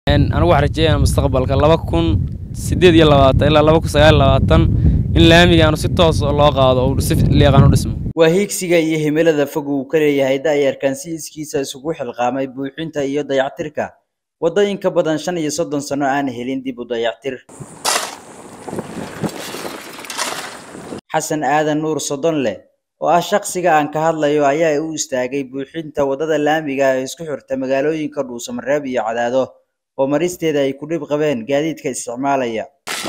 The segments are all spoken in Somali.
anigu waxaan rajeeyaa mustaqbalka laba kun sideed iyo labaatan ilaa laba kun sagaal iyo labaatan in laamigaanu si toos loo qaado oo si liiqan u dhismo waa hiigsiga iyo himilada fog uu ka leeyahay da'yarkan si iskiisa isugu xilqaamay buuxinta iyo dayactirka waddo in ka badan shan iyo soddon sano aan helin dib u dayactir xasan aadan nuur soddon leh oo ah shaqsiga aan ka hadlayo ayaa u istaagay buuxinta waddada laamiga ee isku xirta magaalooyinka dhuusamareeb iyo cadaado oo maristeeda ay ku dhib qabeen gaadiidka isticmaalaya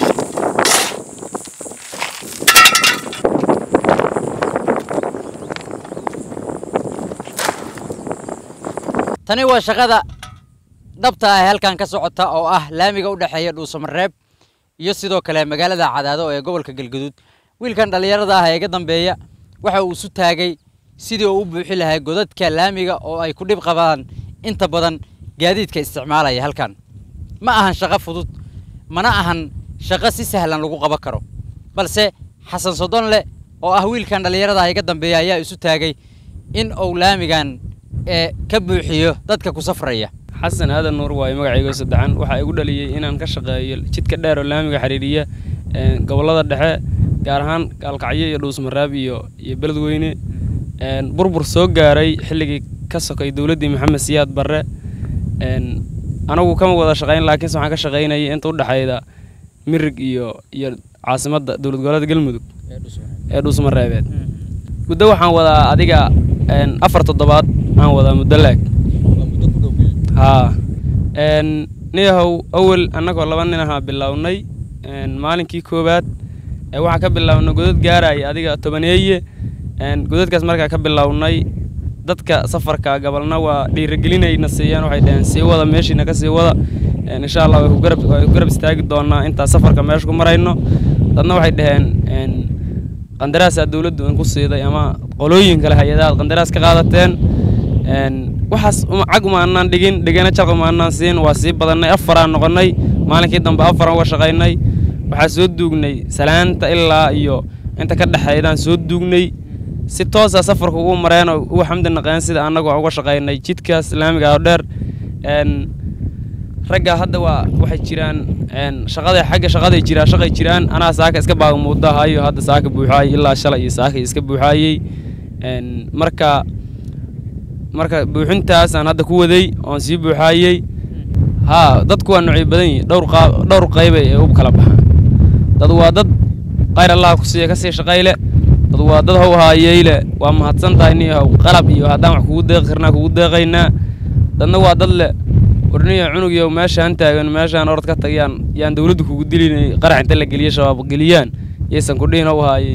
tani waa shaqada dhabta ah ee halkan ka socota oo ah laamiga u dhexeeya dhuusamareeb iyo sidoo kale magaalada cadaado ee gobolka galgaduud wiilkan dhallinyarada ah ee iga dambeeya waxa uu isu taagay sidii uu u buuxi lahaa godadka laamiga oo ay ku dhib qabaan inta badan gaadiidka isticmaalaya halkan ma ahan shaqo fudud mana ahan shaqo si sahlan lagu qaban karo balse xasan sodonle oo ah wiilkan dhallinyarada ah iga dambeeya ayaa isu taagay in uu laamigan ee ka buuxiyo dadka ku safraya xasan aadan nuur waayo magacaygo saddexan waxaa igu dhaliyey inaan ka shaqeeyo jidka dheer oo laamiga xiriiriya gobollada dhexe gaar ahaan gaalkacyo iyo dhuusmaraab iyo iyo beledweyne burbur soo gaaray xilligii ka sokay dowladdii maxamed siyaad barre anagu kama wada shaqayn laakiinse waxaan ka shaqaynayay inta u dhexayda mirig iyo iyo caasimadda dowlad goboleedka galmudug ee dhuusmareebeed muddo waxaan wadaa adiga afar toddobaad aan wadaa muddo laag haa niyahow awel annagoo laba nin ahaa bilownay maalinkii koowaad waxaan ka bilownay godad gaaraya adiga tobaneeye godadkaas markaa ka bilownay dadka safarka gabalna waa dhiirigelinayna siiyaan waxay dhaheen sii wada meeshiina ka sii wada insha allah way ku garab istaagi doonaa intaa safarka meesha ku marayno dadna waxay dhaheen qandaraasaa dowladdu in ku siiday ama qolooyin kale hay-adaha qandaraas ka qaadateen waxaas cag uma annaan dhigin dhigana jalq uma annaan siin waa sii badannay afaraan noqonnay maalinkii dambe afaraan uga shaqaynay waxaa soo duugnay salaanta ilaa iyo inta ka dhexaydaan soo duugnay si toosa safarka ugu mareenoo ugu xamdi naqeen sida annagoo uga shaqaynay jidkaas islaamiga oo dheer ragga hadda waa waxay jiraan shaqada xagga shaqaday jiraan shaqay jiraan anaa saaka iska baagamuudahayo hadda saaka buuxaayay ilaa shalay iyo saaka iska buuxaayey marka marka buuxintaasaan hadda ku waday oon sii buuxaayey haa dadku waa noocyo badan yihin dhowr qaab dhowr qaybay ee u kala baxaan dad waa dad qayr allah ku siiya kasii shaqayle dad waa dad how haayeyle waa mahadsan tahay niyahow qalab iyo haddaan wax kugu deeqi karnaa kugu deeqaynaa dadna waa dad le warniyo cunugiyo meeshaan taagan meeshaan orod ka tagayaan yaan dowladdu kugu dilinay qarax inta la geliya shabaab geliyaan yaysan ku dhihin u haayey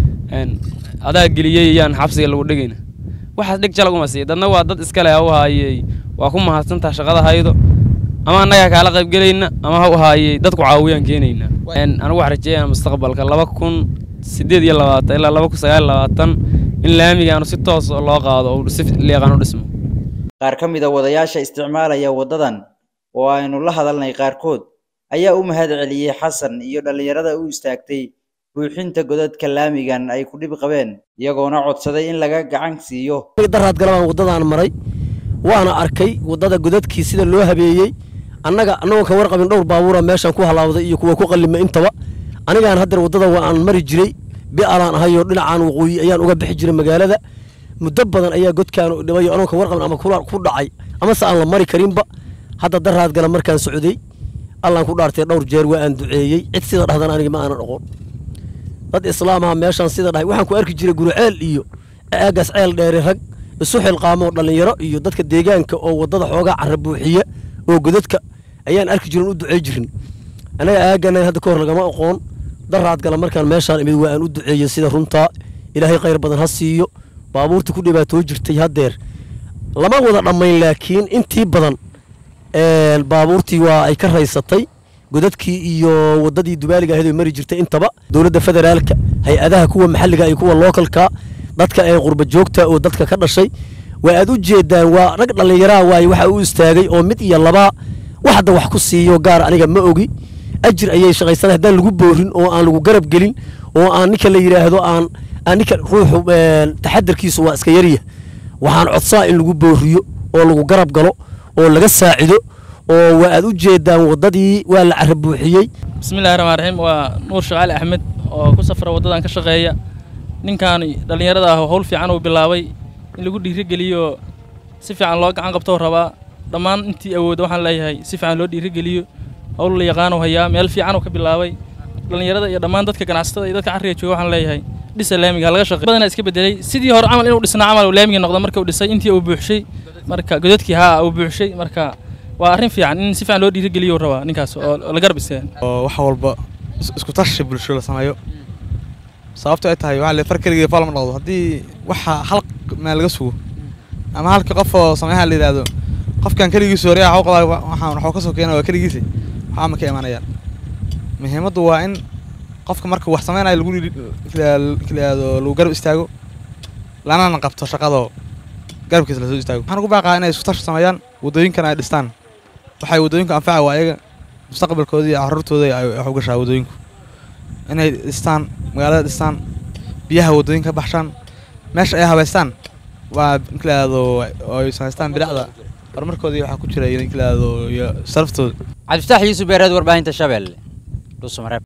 adaa geliyey yaan xabsiga lagu dhigayna waxaas dhig jalaguma siiya dadna waa dad iskale ha u haayey waa ku mahadsantaha shaqada haydo ama annagaa kaala qaybgelayna ama ha u haayey dadku caawiyaan keenayna anigu waxaan rajeeyaa mustaqbalka laba kun sideed iyo labaatan ilaa laba kun sagaal iyo labaatan in laamigaanu si toos loo qaado oo si liiqan u dhismo qaar ka mid a wadayaasha isticmaalaya waddadan oo aynu la hadalnay qaarkood ayaa u mahad celiyey xasan iyo dhallinyarada u istaagtay buuxinta godadka laamigan ay ku dhib qabeen iyagoona codsaday in laga gacan siiyo daraad galabaan waddadaan maray waana arkay waddada godadkii sida loo habeeyey annaga annagoon ka warqabin dhowr baabuura meeshaan ku halaawday iyo kuwa ku qallima intaba anigaan haddeer waddada waan mari jiray bi'alaan ahayoo dhinacaan waqooyi ayaan uga bixi jiray magaalada muddo badan ayaa godkaan dhibayo anoo ka warqabin ama ku dhacay amase aan la mari karinba hadda daraad gala markaan socday allaan ku dhaartay dhowr jeer waa aan duceeyey cid sida dhahdan aniga ma aanan oqon dad islaamaha meeshaan sida dhahay waxaan ku arki jiray guruceel iyo aagaas ceel dheeri rag isu xilqaamoo dhallinyaro iyo dadka deegaanka oo waddada xoogaa carra buuxiya oo godadka ayaan arki jirin u ducey jirin anaga aagana hadda ka hor lagama aqoon daraad gala markaan meeshaan imid waa aan u duceeyey sida runtaa ilaahay khayr badan ha siiyo baabuurta ku dhibaatoo jirtay haddeer lama wada dhammayn laakiin intii badan baabuurtii waa ay ka raysatay godadkii iyo waddadii dubaaliga ahayd ay mari jirtay intaba dowladda federaalka hay-adaha kuwa maxalliga iyo kuwa lookalka dadka ee qurba joogta oo dadka ka dhashay waa aad u jeedaan waa rag dhallinyaraha waaye waxa u istaagay oo mid iyo labaa wax hadda wax ku siiyo gaar aniga ma ogi ajir ayay shaqaysanay haddaan lagu boorin oo aan lagu garab gelin oo aan ninka la yidhaahdo aan aan ninka ruuxu taxadarkiisu waa iska yarya waxaan codsaa in lagu booriyo oo lagu garab galo oo laga saacido oo waa aad u jeedaan waddadii waa la carabuuxiyey bismillahi raxmaan raxiim waa nuur shaqaali axmed oo ku safra waddadan ka shaqeeya ninkan dhallinyarada ah howl fiican uu bilaabay in lagu dhiirigeliyo si fiican loo gacan qabtou rabaa dhammaan intii awooda waxaan leeyahay si fiican loo dhiirigeliyo howl la yaqaanu hayaa meel fiican uu ka bilaabay dhallinyarada iyo dhammaan dadka ganacsatada iyo dadka carriga jooga waxaan leeyahay dhisa laamiga laga shaqey badanaa iska bedelay sidii hore camal inuu dhisnaa camal uu laamigii noqdo marka uu dhisay intii uu buuxshay marka godadkii haa uu buuxshay marka waa arrin fiican in si fiican loo dhiirigeliyo rabaa ninkaas oo la garab istaagan oo wax walba isku tashi bulsho la sameeyo sababto ay tahay waxaa le far keligii faal ma dhaqdo haddii waxa hal meel laga sugo ama halka qof oo sameeyaha la yidhaahdo qofkan keligiisu hore waxu qabaa waxaan waxuu ka soo keena waa keligiisa waxaa ma ka imanayaan muhiimaddu waa in qofka marka wax sameynayo lagu yidhaahdo lagu garab istaago lanana qabto shaqadoo garabkiisa lasoo istaago waxaan ugu baaqaa inay isku tashi sameeyaan waddooyinkan ay dhistaan waxay waddooyinku anfaca waa ayaga mustaqbalkooda iyo carruurtooda ay wax u gashaa waddooyinku inay dhistaan magaalada dhistaan biyaha waddooyinka ka baxshaan meesha ay habaystaan waa inkalaado ay samaystaan bidacda horumarkoodii waxaa ku jira inkalaado iyo saraftooda cabdifataax yuusuf beereed warbaahinta shabeelle dhuusamareeb